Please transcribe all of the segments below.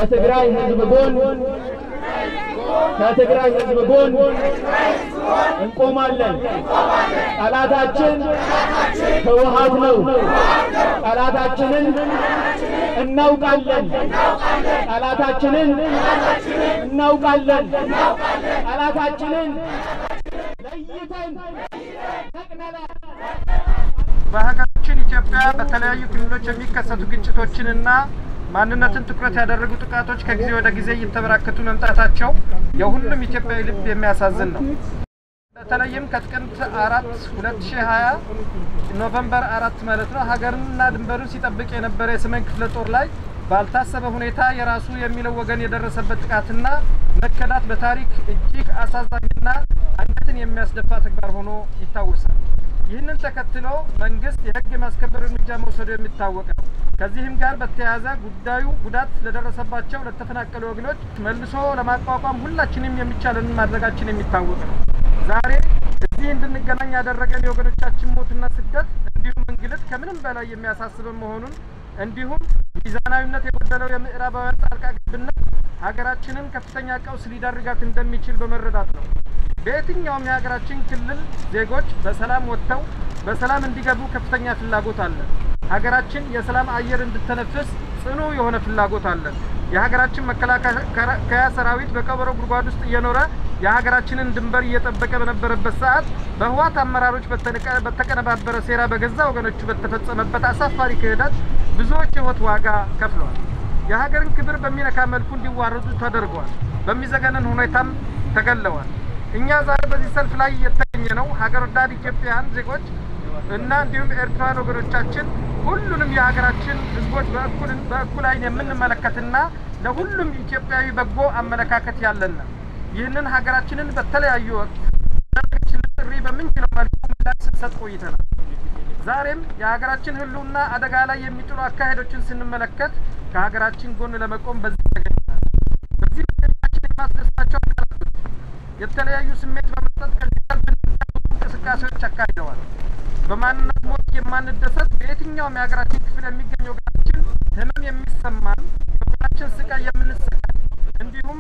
ከትግራይ ህዝብ ጎን ከትግራይ ህዝብ ጎን እንቆማለን። ጠላታችን ህወሓት ነው። ጠላታችንን እናውቃለን። ጠላታችንን እናውቃለን። ጠላታችንን ለይተን ነቅነናል። በሀገራችን ኢትዮጵያ በተለያዩ ክልሎች የሚከሰቱ ግጭቶችንና ማንነትን ትኩረት ያደረጉ ጥቃቶች ከጊዜ ወደ ጊዜ እየተበራከቱ መምጣታቸው የሁሉም ኢትዮጵያዊ ልብ የሚያሳዝን ነው። በተለይም ከጥቅምት አራት ሁለት ሺህ ሀያ ኖቨምበር አራት ማለት ነው ሀገርንና ድንበሩን ሲጠብቅ የነበረ የሰሜን ክፍለ ጦር ላይ ባልታሰበ ሁኔታ የራሱ የሚለው ወገን የደረሰበት ጥቃትና መከዳት በታሪክ እጅግ አሳዛኝና አንገትን የሚያስደፋ ተግባር ሆኖ ይታወሳል። ይህንን ተከትሎ መንግስት የህግ የማስከበር እርምጃ መውሰዱ የሚታወቅ ነው። ከዚህም ጋር በተያያዘ ጉዳዩ ጉዳት ለደረሰባቸው ለተፈናቀሉ ወገኖች መልሶ ለማቋቋም ሁላችንም የሚቻለንን ማድረጋችን የሚታወቅ ነው። ዛሬ እዚህ እንድንገናኝ ያደረገን የወገኖቻችን ሞትና ስደት እንዲሁም እንግልት ከምንም በላይ የሚያሳስብን መሆኑን እንዲሁም ሚዛናዊነት የጎደለው የምዕራባውያን ጣልቃ ገብነት ሀገራችንን ከፍተኛ ቀውስ ሊዳርጋት እንደሚችል በመረዳት ነው። በየትኛውም የሀገራችን ክልል ዜጎች በሰላም ወጥተው በሰላም እንዲገቡ ከፍተኛ ፍላጎት አለን። ሀገራችን የሰላም አየር እንድተነፍስ ጽኑ የሆነ ፍላጎት አለን። የሀገራችን መከላከያ ሰራዊት በቀበሮ ጉድጓድ ውስጥ እየኖረ የሀገራችንን ድንበር እየጠበቀ በነበረበት ሰዓት በህወሓት አመራሮች በተቀነባበረ ሴራ በገዛ ወገኖቹ በተፈጸመበት አሳፋሪ ክህደት ብዙዎች የህይወት ዋጋ ከፍለዋል። የሀገርን ክብር በሚነካ መልኩ እንዲዋረዱ ተደርገዋል። በሚዘገንን ሁኔታም ተገለዋል። እኛ ዛሬ በዚህ ሰልፍ ላይ የተገኘ ነው ሀገር ወዳድ ኢትዮጵያውያን ዜጎች እና እንዲሁም ኤርትራውያን ወገኖቻችን ሁሉንም የሀገራችን ህዝቦች በእኩል በእኩል አይን የምንመለከትና ለሁሉም ኢትዮጵያዊ በጎ አመለካከት ያለን ይህንን ሀገራችንን በተለያዩ ወቅት ያደረገችልን ጥሪ በምንችለው መልኩ ምላሽ ስንሰጥ ቆይተናል። ዛሬም የሀገራችን ህልውና አደጋ ላይ የሚጥሉ አካሄዶችን ስንመለከት ከሀገራችን ጎን ለመቆም በዚህ ተገኝተናል። በዚህ መገኘታችን የማስደስታቸው አካላቶች የተለያዩ ስሜት በመስጠት ከዚህ ሰልፍ እንዲታወቁ እንቅስቃሴዎች አካሂደዋል። በማንነት ሞት የማንደሰት በየትኛውም የሀገራችን ክፍል የሚገኝ ወገናችን ህመም የሚሰማን የወገናችን ስቃይ የምንሰቃይ እንዲሁም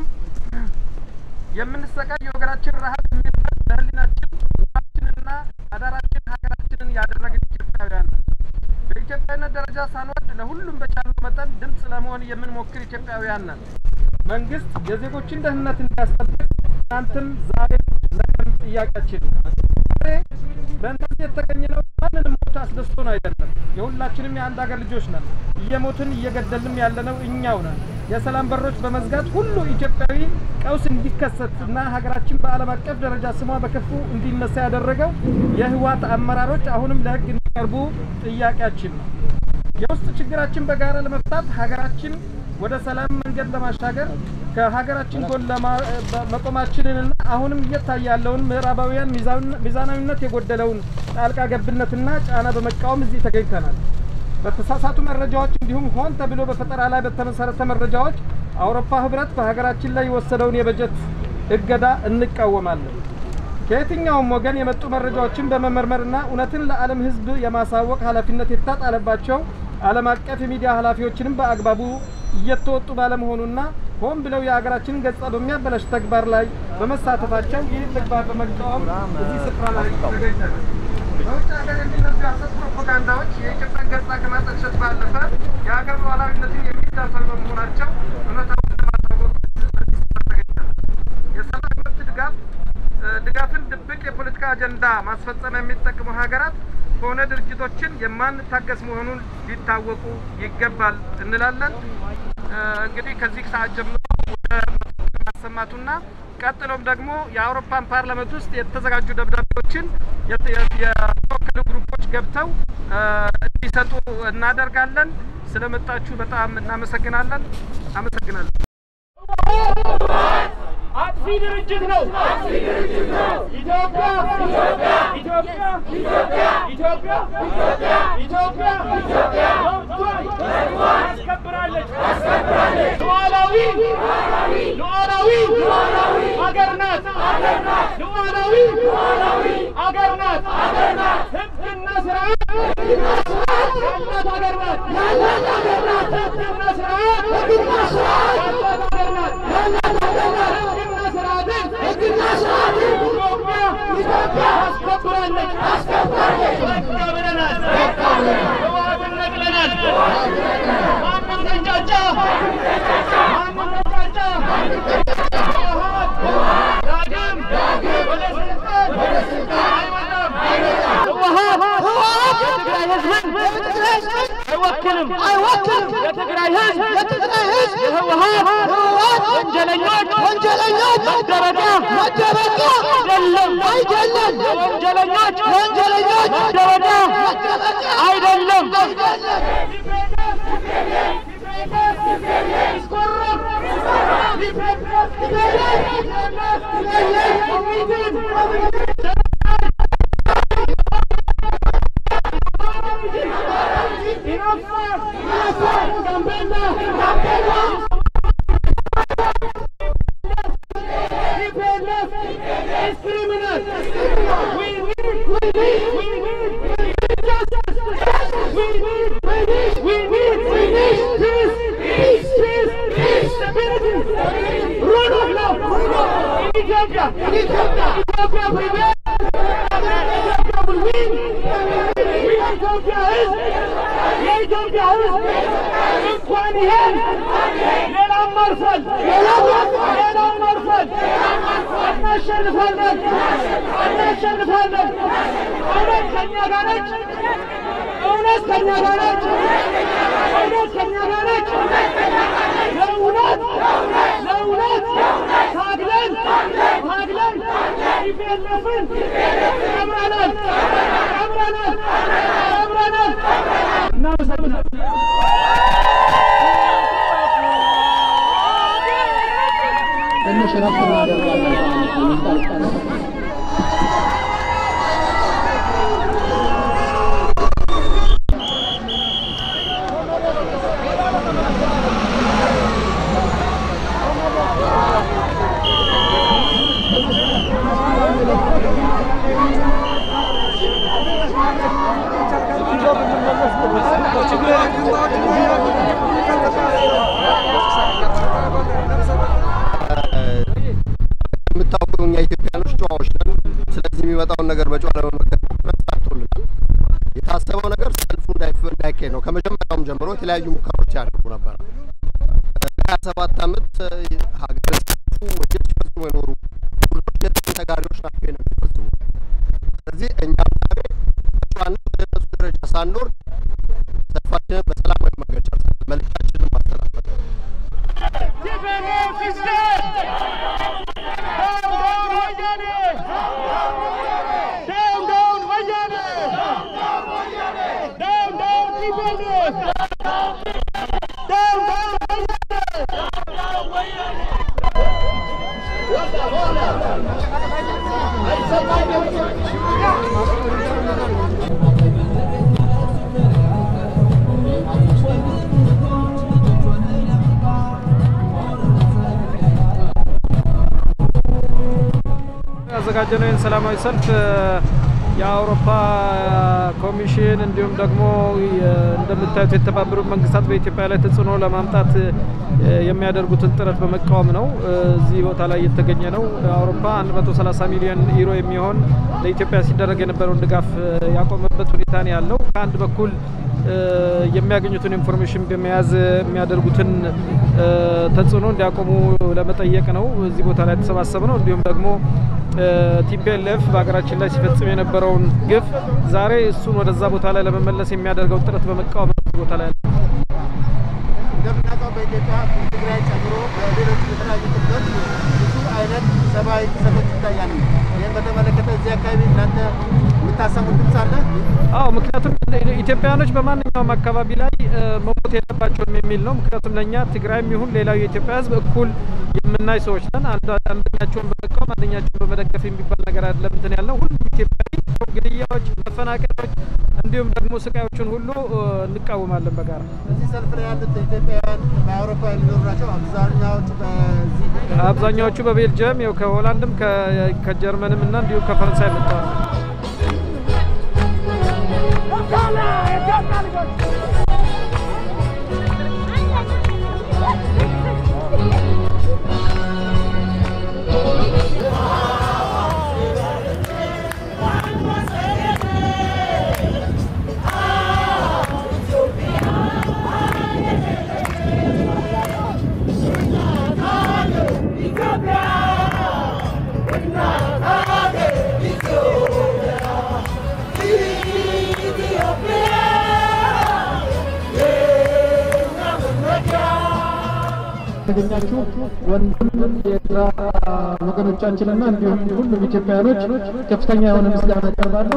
የምንሰቃይ የወገናችን ረሀብ የሚርበን ለህሊናችን ኑሯችንና አዳራችን ሀገራችንን ያደረግን ኢትዮጵያውያን ነን። በኢትዮጵያዊነት ደረጃ ሳንወድ ለሁሉም በቻልነው መጠን ድምፅ ለመሆን የምንሞክር ኢትዮጵያውያን ነን። መንግስት የዜጎችን ደህንነት እንዲያስጠብቅ ትናንትም ዛሬ ነገም ጥያቄያችን ነው። ዛሬ በእንደዚህ የተገኘነው ማንንም ሞት አስደስቶን አይደለም። የሁላችንም የአንድ ሀገር ልጆች ነን። እየሞትን እየገደልንም ያለነው እኛው ነን። የሰላም በሮች በመዝጋት ሁሉ ኢትዮጵያዊ ቀውስ እንዲከሰት እና ሀገራችን በዓለም አቀፍ ደረጃ ስሟ በከፉ እንዲነሳ ያደረገው የህወሓት አመራሮች አሁንም ለህግ እንዲቀርቡ ጥያቄያችን ነው። የውስጥ ችግራችን በጋራ ለመፍታት ሀገራችን ወደ ሰላም መንገድ ለማሻገር ከሀገራችን ጎን መቆማችንንና አሁንም እየታየ ያለውን ምዕራባውያን ሚዛናዊነት የጎደለውን ጣልቃ ገብነትና ጫና በመቃወም እዚህ ተገኝተናል። በተሳሳቱ መረጃዎች እንዲሁም ሆን ተብሎ በፈጠራ ላይ በተመሰረተ መረጃዎች አውሮፓ ህብረት በሀገራችን ላይ የወሰደውን የበጀት እገዳ እንቃወማለን። ከየትኛውም ወገን የመጡ መረጃዎችን በመመርመርና እውነትን ለዓለም ህዝብ የማሳወቅ ኃላፊነት የተጣለባቸው ዓለም አቀፍ የሚዲያ ኃላፊዎችንም በአግባቡ እየተወጡ ባለመሆኑና ሆን ብለው የሀገራችንን ገጽታ በሚያበላሽ ተግባር ላይ በመሳተፋቸው ይህን ተግባር በመቃወም እዚህ ስፍራ ላይ ተገኝተናል። በውጭ ሀገር የሚነዙ የሐሰት ፕሮፓጋንዳዎች የኢትዮጵያን ገጽታ ከማጠልሸት ባለፈ የሀገር ሉዓላዊነትን የሚዳፈሩ በመሆናቸው እውነታውን ለማሳወቅ እዚህ ስፍራ ተገኝተናል። የሰብአዊ መብት ድጋፍ ድጋፍን ድብቅ የፖለቲካ አጀንዳ ማስፈጸም የሚጠቅሙ ሀገራት ሆነ ድርጅቶችን የማንታገስ መሆኑን ሊታወቁ ይገባል እንላለን። እንግዲህ ከዚህ ሰዓት ጀምሮ ወደ መፈክር ማሰማቱና ቀጥሎም ደግሞ የአውሮፓን ፓርላመንት ውስጥ የተዘጋጁ ደብዳቤዎችን የተወከሉ ግሩፖች ገብተው እንዲሰጡ እናደርጋለን። ስለመጣችሁ በጣም እናመሰግናለን። አመሰግናለን። አጥፊ ድርጅት ነው። ኢትዮጵያ ኢትዮጵያ ኢትዮጵያ ኢትዮጵያ መብቷን አስከብራለች። ሉዓላዊ ሉዓላዊ አገር ናት። ሉዓላዊ አገር ናት። ሕግና ስርዓት ያላት ሀገር ናት። ያላት ሀገር ናት። ሕግና ስርዓት ሕግና ስርዓት ያላት ሀገር ናት። ያላት ሀገር ናት። ሕግና ስርዓትን ሕግና ስርዓትን ኢትዮጵያ ኢትዮጵያ ታስከብራለች ታስከብራለች። በቃ ብለናል። በቃ ብለናል። ህወሓትን ነቅለናል። ማንም ተንጫጫ ማንም ተንጫጫ ህወሓት ዳግም ወደ ስልጣን አይመጣም። ህወሓት የትግራይ ህዝብን አይወክልም አይወክልም። የትግራይ ህዝብ የትግራይ ህዝብ የህወሓት ህወሓት ወንጀለኞች ወንጀለኞች መደበቂያ መደበቂያ አይደለም አይደለም። ወንጀለኞች ወንጀለኞች መደበቂያ አይደለም Ethiopia, Ethiopia, Ethiopia prevail. Ethiopia will win. የኢትዮጵያ ሕዝብ የኢትዮጵያ ሕዝብ እንኳን ይሄን ሌላም መርፈል ሌላም መርፈል እናሸንፋለን እናሸንፋለን። እውነት ከኛ ጋር ነች። እውነት ከኛ ጋር ነች። እውነት ከኛ ጋር ነች። ለእውነት ለእውነት ታግለን ታግለን ኢፒኤልኤፍን ቀብረናል ቀብረናል ቀብረናል። እናመሰግናለን። ትንሽ ረፍት እናደርጋለን። የምታውቁ እኛ ኢትዮጵያኖች ጨዋዎች ነን። ስለዚህ የሚመጣውን ነገር በጨዋ ለመመከት ሞክረን ተሳክቶልናል። የታሰበው ነገር ሰልፉ እንዳይፍ- እንዳይካሄድ ነው። ከመጀመሪያውም ጀምሮ የተለያዩ ሙከራዎች ያደርጉ ነበረ። ለሀያ ሰባት ዓመት ሀገር ሲያልፉ ወንጀል ሲፈጽሙ የኖሩ ቡድኖች የጥቅም ተጋሪዎች ናቸው ነው የሚፈጽሙ። ስለዚህ እኛም ዛሬ በጨዋነት ወደ እነሱ ደረጃ ሳንወርድ ሰልፋችንን በሰላማዊ መንገድ ጨርሰናል። መልእክታችንን ማስተላለፍ TPLF is dead! Down, down, Wajane! Down, down, Wajane! Down, down, TPLF! Down, down, ያዘጋጀነው ይህን ሰላማዊ ሰልፍ የአውሮፓ ኮሚሽን እንዲሁም ደግሞ የ- እንደምታዩት የተባበሩት መንግስታት በኢትዮጵያ ላይ ተጽዕኖ ለማምጣት እ፣ የሚያደርጉትን ጥረት በመቃወም ነው እ፣ እዚህ ቦታ ላይ የተገኘ ነው። አውሮፓ 130 ሚሊዮን ዩሮ የሚሆን ለኢትዮጵያ ሲደረግ የነበረውን ድጋፍ እ፣ ያቆመበት ሁኔታ ነው ያለው። ከአንድ በኩል እ፣ የሚያገኙትን ኢንፎርሜሽን በመያዝ የሚያደርጉትን እ፣ ተጽዕኖ እንዲያቆሙ ለመጠየቅ ነው እዚህ ቦታ ላይ የተሰባሰብ ነው። እንዲሁም ደግሞ ቲፒኤልኤፍ በሀገራችን ላይ ሲፈጽም የነበረውን ግፍ ዛሬ እሱን ወደዛ ቦታ ላይ ለመመለስ የሚያደርገው ጥረት በመቃወም ነው እዚህ ቦታ ላይ ያለው። እንደምናውቀው በኢትዮጵያ ትግራይ ጨምሮ በሌሎች የተለያዩ ክፍሎች ብዙ አይነት ሰብአዊ ጥሰቶች ይታያሉ። ይህን በተመለከተ እዚህ አካባቢ እናንተ የምታሰሙት ድምፅ አለ? አዎ ምክንያቱም ኢትዮጵያውያኖች በማንኛውም አካባቢ ላይ እ፣ መሞት የለባቸውም የሚል ነው። ምክንያቱም ለእኛ ትግራይም ይሁን ሌላው የኢትዮጵያ ሕዝብ እኩል የምናይ ሰዎች ነን። አንዱ- አንደኛቸውን በመቃወም አንደኛቸውን በመደገፍ የሚባል ነገር አይደለም እንትን ያለው ሁሉም ኢትዮጵያዊ ግድያዎች፣ መፈናቀሎች እንዲሁም ደግሞ ስቃዮችን ሁሉ እ፣ እንቃወማለን በጋራ እዚህ ሰልፍ ላይ ያሉት ኢትዮጵያውያን በአውሮፓ የሚኖሩ ናቸው። አብዛኛዎቹ በዚህ አብዛኛዎቹ በቤልጅየም ያው ከሆላንድም ከ- ከጀርመንም እና እንዲሁም ከፈረንሳይ መጥተዋል። የተገኛችሁ ወንድም የኤርትራ ወገኖቻችንና እንዲሁም ሁሉም ኢትዮጵያውያኖች ከፍተኛ የሆነ ምስጋና አቀርባለሁ።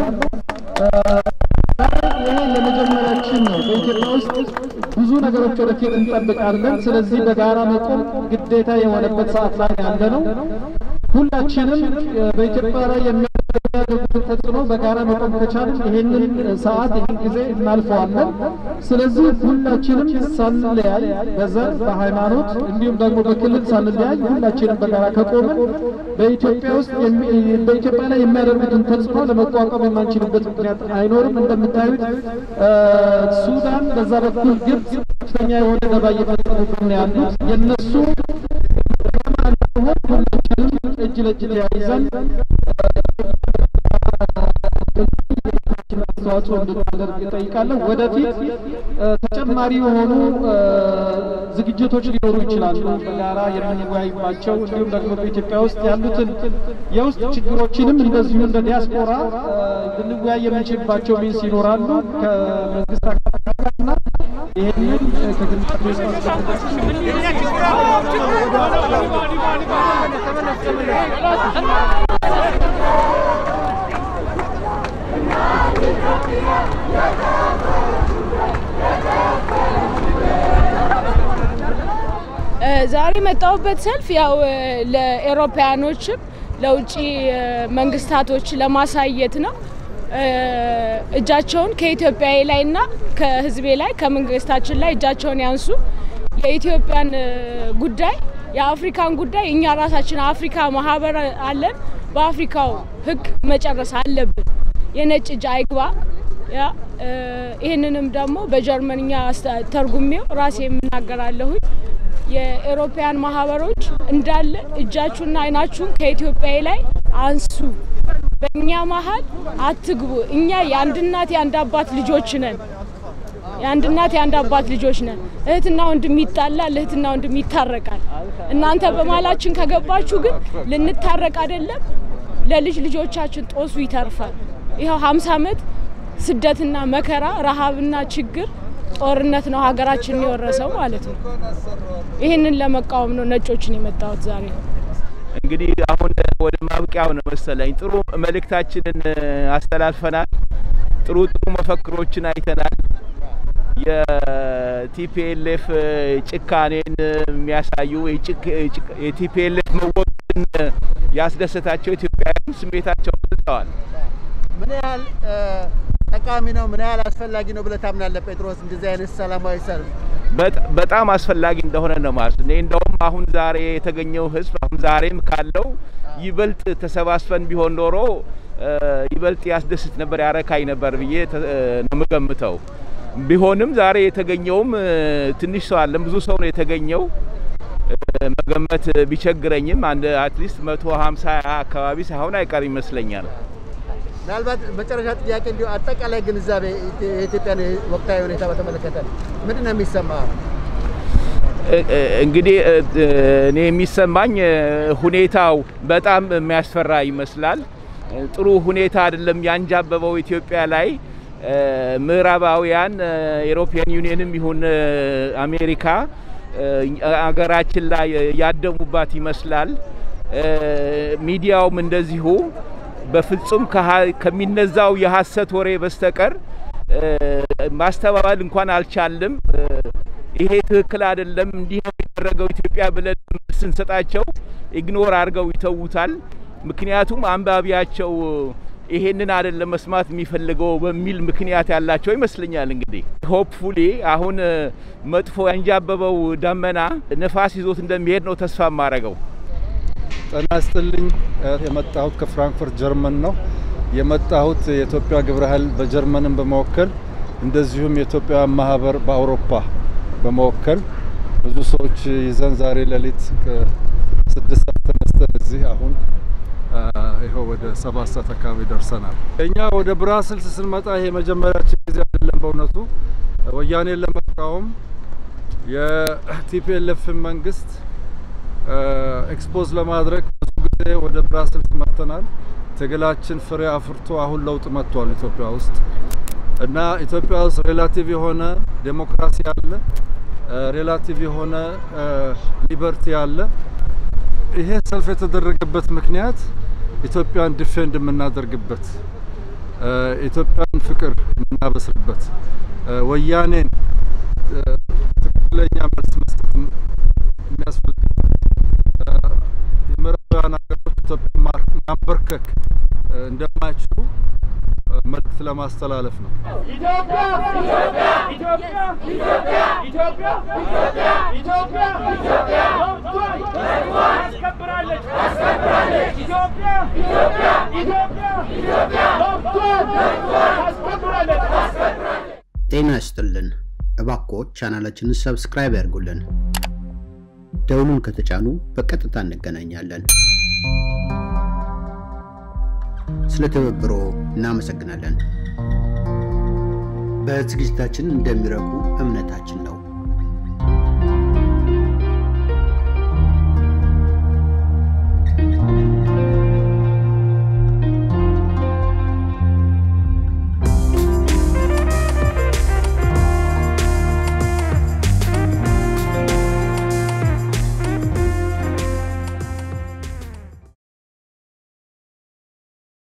ይሄ ለመጀመሪያችን ነው። በኢትዮጵያ ውስጥ ብዙ ነገሮች ወደፊት እንጠብቃለን። ስለዚህ በጋራ መቆም ግዴታ የሆነበት ሰዓት ላይ ያለ ነው። ሁላችንም በኢትዮጵያ ላይ የሚያደርጉትን ተጽዕኖ በጋራ መቆም ከቻልን ይሄንን ሰዓት ይህን ጊዜ እናልፈዋለን። ስለዚህ ሁላችንም ሳንለያይ በዘር በሃይማኖት እንዲሁም ደግሞ በክልል ሳንለያይ ሁላችንም በጋራ ከቆምን በኢትዮጵያ ውስጥ በኢትዮጵያ ላይ የሚያደርጉትን ተጽዕኖ ለመቋቋም የማንችልበት ምክንያት አይኖርም። እንደምታዩት ሱዳን፣ በዛ በኩል ግብጽ ከፍተኛ የሆነ ደባ እየፈጸሙብን ያሉት የእነሱ ለማንሆን ሁላችንም እጅ ለእጅ ተያይዘን አስተዋጽኦ እንድናደርግ እጠይቃለሁ። ወደፊት ተጨማሪ የሆኑ ዝግጅቶች ሊኖሩ ይችላሉ፣ በጋራ የምንወያይባቸው እንዲሁም ደግሞ በኢትዮጵያ ውስጥ ያሉትን የውስጥ ችግሮችንም እንደዚሁ እንደ ዲያስፖራ ልንወያይ የምንችልባቸው ሚንስ ይኖራሉ ከመንግስት አካላትና ይህንን ከግንዛቤ ውስጥ ዛሬ የመጣሁበት ሰልፍ ያው ለኤሮፓያኖችም ለውጭ መንግስታቶች ለማሳየት ነው። እጃቸውን ከኢትዮጵያዊ ላይና ከህዝቤ ላይ ከመንግስታችን ላይ እጃቸውን ያንሱ። የኢትዮጵያን ጉዳይ የአፍሪካን ጉዳይ እኛ ራሳችን አፍሪካ ማህበር አለን። በአፍሪካው ህግ መጨረስ አለብን። የነጭ እጅ አይግባ። ያ ይህንንም ደግሞ በጀርመንኛ ተርጉሜው ራሴ የምናገራለሁኝ። የኤሮፓያን ማህበሮች እንዳለ እጃችሁና አይናችሁን ከኢትዮጵያዊ ላይ አንሱ። በእኛ መሀል አትግቡ። እኛ የአንድ እናት የአንድ አባት ልጆች ነን። የአንድ እናት የአንድ አባት ልጆች ነን። እህትና ወንድም ይጣላል፣ እህትና ወንድም ይታረቃል። እናንተ በመሀላችን ከገባችሁ ግን ልንታረቅ አይደለም፣ ለልጅ ልጆቻችን ጦሱ ይተርፋል። ይኸው ሀምሳ ዓመት ስደትና መከራ ረሃብና ችግር ጦርነት ነው ሀገራችንን የወረሰው ማለት ነው። ይህንን ለመቃወም ነው ነጮችን የመጣሁት ዛሬ። እንግዲህ አሁን ወደ ማብቂያው ነው መሰለኝ። ጥሩ መልእክታችንን አስተላልፈናል። ጥሩ ጥሩ መፈክሮችን አይተናል። የቲፒኤልኤፍ ጭካኔን የሚያሳዩ የቲፒኤልኤፍ መወገድን ያስደሰታቸው ኢትዮጵያውያን ስሜታቸውን ገልጸዋል። ምን ያህል ጠቃሚ ነው? ምን ያህል አስፈላጊ ነው ብለህ ታምናለህ ጴጥሮስ? እንደዚህ አይነት ሰላማዊ ሰልፍ በጣም አስፈላጊ እንደሆነ ነው ማለት እኔ እንደውም አሁን ዛሬ የተገኘው ህዝብ አሁን ዛሬም ካለው ይበልጥ ተሰባስበን ቢሆን ኖሮ ይበልጥ ያስደስት ነበር፣ ያረካኝ ነበር ብዬ ነው የምገምተው። ቢሆንም ዛሬ የተገኘውም ትንሽ ሰው አለም፣ ብዙ ሰው ነው የተገኘው። መገመት ቢቸግረኝም አንድ አትሊስት መቶ ሀምሳ አካባቢ ሳይሆን አይቀር ይመስለኛል። ምናልባት መጨረሻ ጥያቄ እንዲሁ አጠቃላይ ግንዛቤ የኢትዮጵያን ወቅታዊ ሁኔታ በተመለከተ ምንድን ነው የሚሰማ? እንግዲህ እኔ የሚሰማኝ ሁኔታው በጣም የሚያስፈራ ይመስላል። ጥሩ ሁኔታ አይደለም ያንጃበበው ኢትዮጵያ ላይ ምዕራባውያን ኤሮፒያን ዩኒየንም ይሁን አሜሪካ አገራችን ላይ ያደሙባት ይመስላል። ሚዲያውም እንደዚሁ በፍጹም ከሚነዛው የሀሰት ወሬ በስተቀር ማስተባበል እንኳን አልቻልም። ይሄ ትክክል አይደለም፣ እንዲህ ነው የሚደረገው ኢትዮጵያ ብለን ስንሰጣቸው ኢግኖር አድርገው ይተዉታል። ምክንያቱም አንባቢያቸው ይሄንን አይደለም መስማት የሚፈልገው በሚል ምክንያት ያላቸው ይመስለኛል። እንግዲህ ሆፕፉሊ አሁን መጥፎ ያንጃበበው ደመና ነፋስ ይዞት እንደሚሄድ ነው ተስፋ የማደርገው። ጤና ይስጥልኝ። የመጣሁት ከፍራንክፈርት ጀርመን ነው። የመጣሁት የኢትዮጵያ ግብረ ኃይል በጀርመንን በመወከል እንደዚሁም የኢትዮጵያ ማህበር በአውሮፓ በመወከል ብዙ ሰዎች ይዘን ዛሬ ሌሊት ከስድስት ሰዓት ተነስተን እዚህ አሁን ይኸው ወደ ሰባት ሰዓት አካባቢ ደርሰናል። እኛ ወደ ብራስልስ ስንመጣ ይሄ የመጀመሪያችን ጊዜ አይደለም። በእውነቱ ወያኔን ለመቃወም የቲፒኤልኤፍን መንግስት ኤክስፖዝ ለማድረግ ብዙ ጊዜ ወደ ብራስልስ መጥተናል። ትግላችን ፍሬ አፍርቶ አሁን ለውጥ መጥቷል ኢትዮጵያ ውስጥ እና ኢትዮጵያ ውስጥ ሬላቲቭ የሆነ ዴሞክራሲ አለ፣ ሬላቲቭ የሆነ ሊበርቲ አለ። ይሄ ሰልፍ የተደረገበት ምክንያት ኢትዮጵያን ዲፌንድ የምናደርግበት ኢትዮጵያን ፍቅር የምናበስርበት ወያኔን ትክክለኛ መልስ መስጠት የሚያስፈልግበት የምዕራባውያን ሀገሮች ኢትዮጵያን ማንበርከክ እንደማይችሉ መልእክት ለማስተላለፍ ነው። ኢትዮጵያ ኢትዮጵያ ኢትዮጵያ ኢትዮጵያ ኢትዮጵያ ኢትዮጵያ ኢትዮጵያ መብቷን አስከብራለች አስከብራለች ኢትዮጵያ ኢትዮጵያ ኢትዮጵያ ኢትዮጵያ መብቷን አስከብራለች አስከብራለች። ጤና ይስጥልን። እባክዎ ቻናላችንን ሰብስክራይብ ያድርጉልን። ደውሉን ከተጫኑ በቀጥታ እንገናኛለን። ስለ ትብብሮ እናመሰግናለን። በዝግጅታችን እንደሚረኩ እምነታችን ነው።